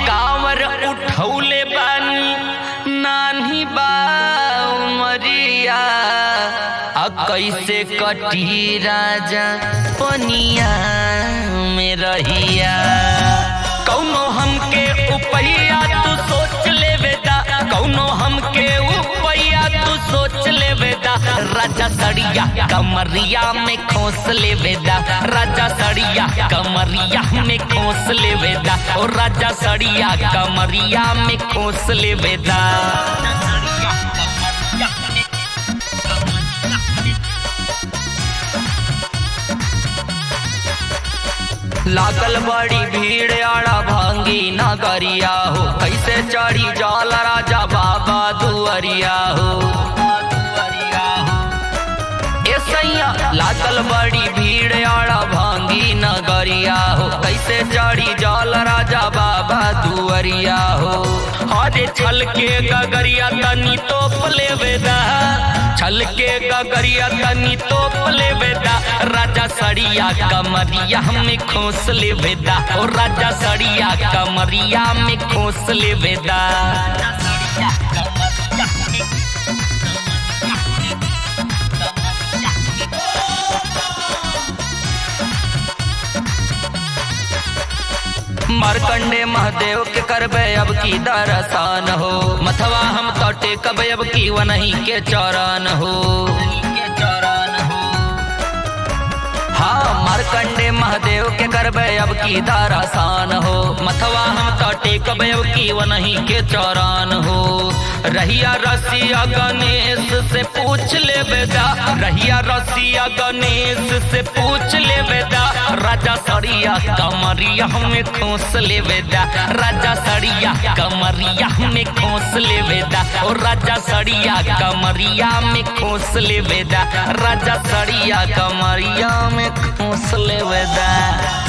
कांवर उठौले बानी नानी बा उमरिया आ कैसे कटी राजा पनिया में रहिया कौनो हमके उपैया तू सोच ले बेटा कौनो हमके उपैया तू सोच ले बेटा राजा सड़िया कमरिया में खोस ले बेटा राजा सड़िया कमरिया में खोस ले बेटा ओ राजा सड़िया कमरिया में खोस ले बेटा लागल बड़ी भीड़ आड़ा भांगी नगरिया हो कैसे चढ़ी जाल राजा बाबा दुअरिया हो ए सैया लागल बड़ी भीड़ आड़ा भांगी नगरिया हो कैसे चढ़ी जाल राजा बाबा दुअरिया हो अरे छल के गगरिया तनी तोप ले बेदा छल के गगरिया तनी तोप ले बेदा राजा सड़िया कमरिया में खोस ले बेदा ओ राजा सड़िया कमरिया में खोस ले बेदा मारकंडे महादेव के करबे अब की दरसान हो मथवा हम तो टेकब अब की वनही के चौरान हो हाँ मारकंडे महादेव के करबे अब की दारासान हो मथवा हम तो टेकब अब की वनही के चौरान हो रहिया रसिया गणेश से पूछ ले बेदा रहिया रसिया गणेश से पूछ ले बेदा राजा सड़िया कमरिया में खोस ले बेदा राजा सड़िया कमरिया में खोस ले बेदा ओ राजा सड़िया कमरिया में खोस ले बेदा राजा सड़िया कमरिया में खोस ले बेदा